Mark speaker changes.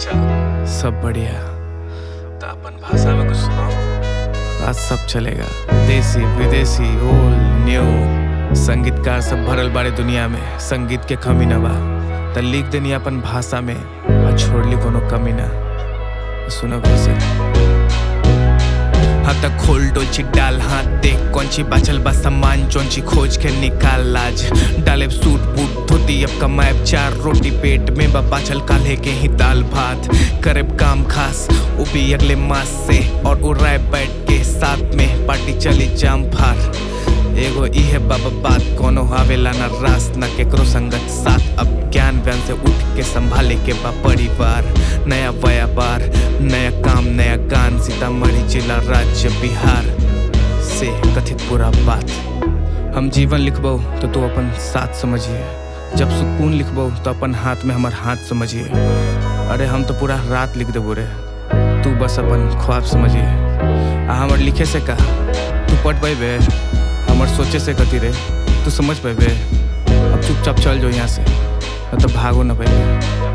Speaker 1: हालचाल
Speaker 2: सब बढ़िया
Speaker 1: तो अपन भाषा में कुछ सुनाओ
Speaker 2: आज सब चलेगा देसी विदेशी ओल्ड न्यू संगीतकार सब भरल बारे दुनिया में संगीत के कमी न बा त लिख देनी अपन भाषा में और छोड़ली कोनो कमी ना सुनो कैसे हाँ तक खोल डोलची डाल हाथ देख कौनची बाचल बा सामान चौंची खोज के निकाल लाज डाले सूट बूट धोती अब कमाए चार रोटी पेट में बा बाचल काल्हे के ही दाल भात करे काम खास वो भी अगले मास से और उड़ाए बैठ के साथ में पार्टी चली जाम फार एगो इहे बाबा बात कोनो आवेला ना रास ना केकरो संगत साथ अब ज्ञान व्यान से उठ के संभाले के बा परिवार नया व्यापार नया काम नया गान सीतामढ़ी जिला राज्य बिहार से कथित पूरा बात हम जीवन लिखबो तो तू अपन साथ समझिए जब सुकून लिखबो तो अपन हाथ में हमार हाथ समझिए अरे हम तो पूरा रात लिख देबो रे तू बस अपन ख्वाब समझिए आ हमर लिखे से का तू पढ़ पैबे हमर सोचे से कथी रे तू समझ पैबे अब चुपचाप चल जो यहाँ से न तो भागो न पैबे